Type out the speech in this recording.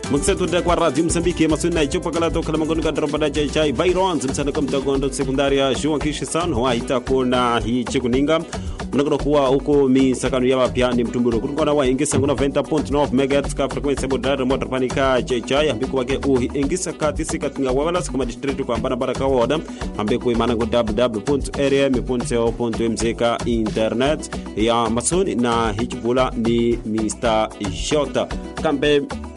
muksetude kwa radio msambiki maswina ichupa kala tokala magoni ka dropada chai chai bairons msana kam tagondo sekundaria shuwa kishisan wa hita kuna hi chikuninga munakona kuwa uko misakano ya mapya ni mtumburo kutukona wa ingisa nguna 20.9 megahertz ka frequency bodara motor panika chai chai ambiku wake uhi ingisa ka tisika tinga wawala kama district kwa bana baraka woda ambiku imana go www.rm.co.mz ka internet ya masoni na hichibula ni Mr. Shota kambe